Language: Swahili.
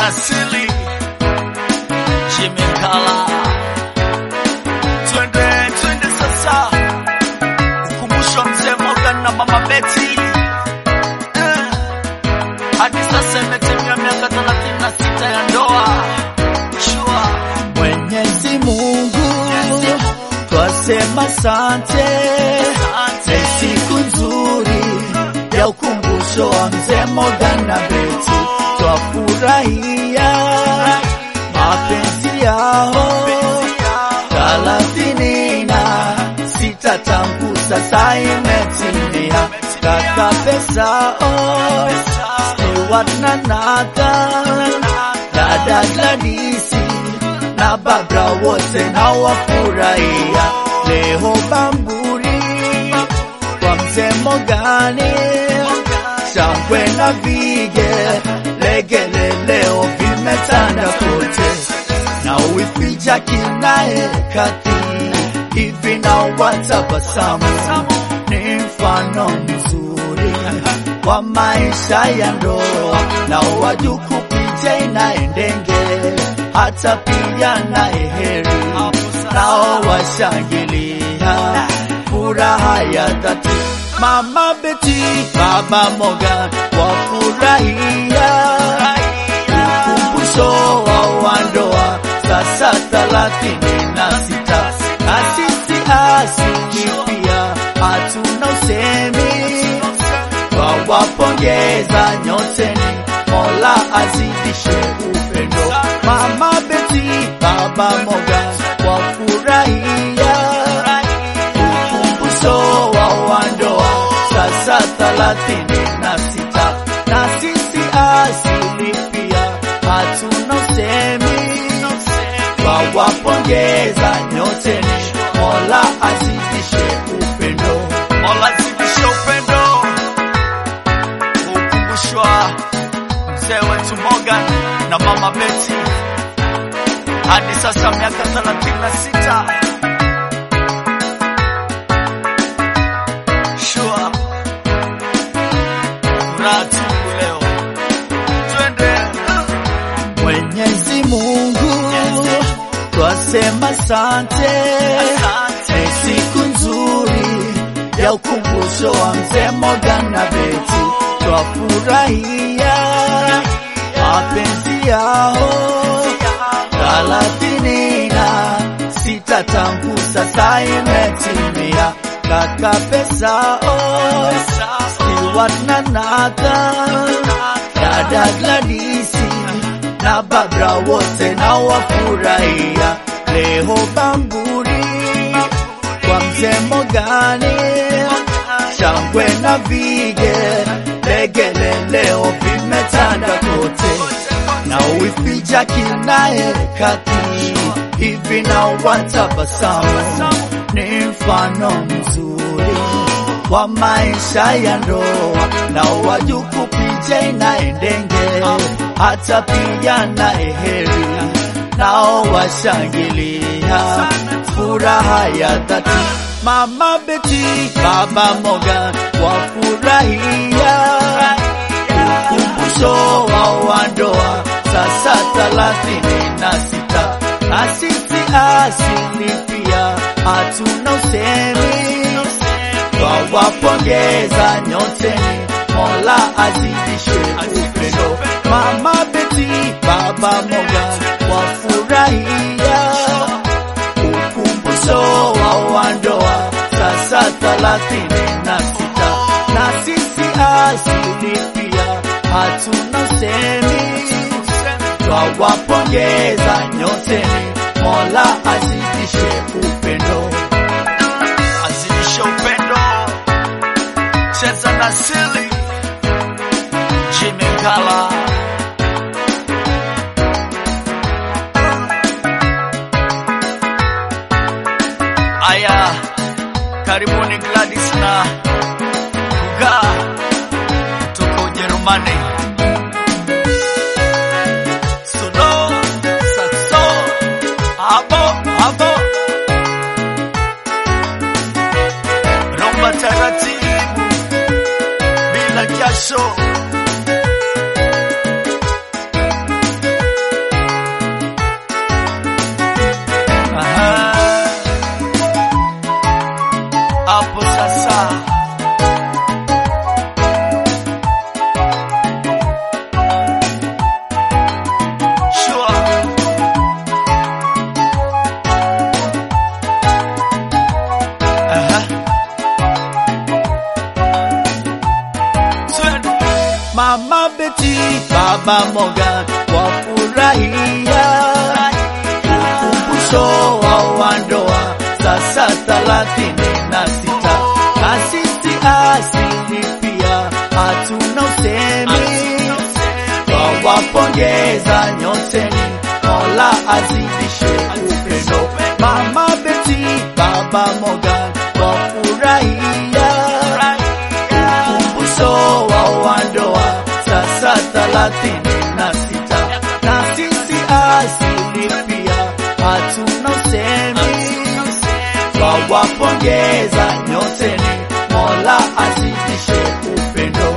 na sili Jimekala, twende twende sasa, ukumbusho mzee Morgan na mama Betty Eh, hadi sasa imetimia miaka 36 ya ndoa. Shua Mwenyezi Mungu twasema sante, ni siku nzuri ya ukumbusho wa mzee Morgan na Betty, twafurahia mapenzi yao thelathini na sita tangu sasa imetimia, kaka pesao Stewart na Nathan, dada Gladisi na Babra wote na wafurahia leo Bamburi kwa mzee Mogani, shangwe na vige legele leo vimetanda kote, na uipicha kinaye kati hivi na watabasamu, ni mfano mzuri wa maisha ya ndoa, na wajuku picha inaendenge hata pia na heri, nao washangilia furaha ya dhati. Mama Beti, Baba Morgan wafurahia ukumbusho wa wandoa sasa thelathini na sita na sisi asili pia hatuna usemi wawapongeza nyoteni, Mola azidishe upendo. Mama Beti, Baba Morgan wafurahia ukumbusho wa wandoa sasa thelathini na sita na sisi asili pia hatuna usemi wawapongeza nyoteni, Mola azidishe upendo. Mola zidisha upendo, kukumbushwa mzee wetu Morgan na mama Betty hadi sasa miaka 36. Shua furaha tupu leo, twende Mwenyezi Mungu twasema sante, ni siku nzuri ya ukumbusho wa mzee Morgan na Betty, twafurahia mapenzi yao thelathini na sita tangu sasa imetimia, kaka pesao Stewart na Nathan, dada Gladisi na Babra wote na wafurahia leo Bamburi kwa mzee Mogani, shangwe na vige legele leo vimetanda kote, na uificha kinaye kati hivi na watabasamu, ni mfano mzuri wa maisha ya ndoa, na wajuku picha inaendenge hata pia na heri, nao washangilia furaha ya dhati. Mama Beti, Baba Morgan wafurahia ukumbusho wa wandoa sasa thelathini na sita na sisi asili pia hatuna usemi wawapongeza nyoteni, Mola azidishe upendo. Mama Beti, Baba Morgan wafurahia ukumbusho wa wandoa sasa thelathini na sita na sisi asili pia hatuna usemi twawapongeza nyoteni, Mola azidishe upendo. azidisha upendo, cheza na sili Jimekala aya, karibuni Gladys na Kuga kutoka Ujerumani. Solo, saxo, abo, abo. Rumba taratibu bila jasho. Mama Beti, Baba Morgan wafurahia ukumbusho wa wandoa sasa thelathini na sita na sisi asili pia hatuna usemi twawapongeza nyoteni, Mola azidishe upendo. Mama Beti, Baba Morgan wafurahia ukumbusho wa wandoa sasa thelathini na sita na sisi asili pia hatuna usemi twawapongeza nyoteni, Mola azidishe upendo.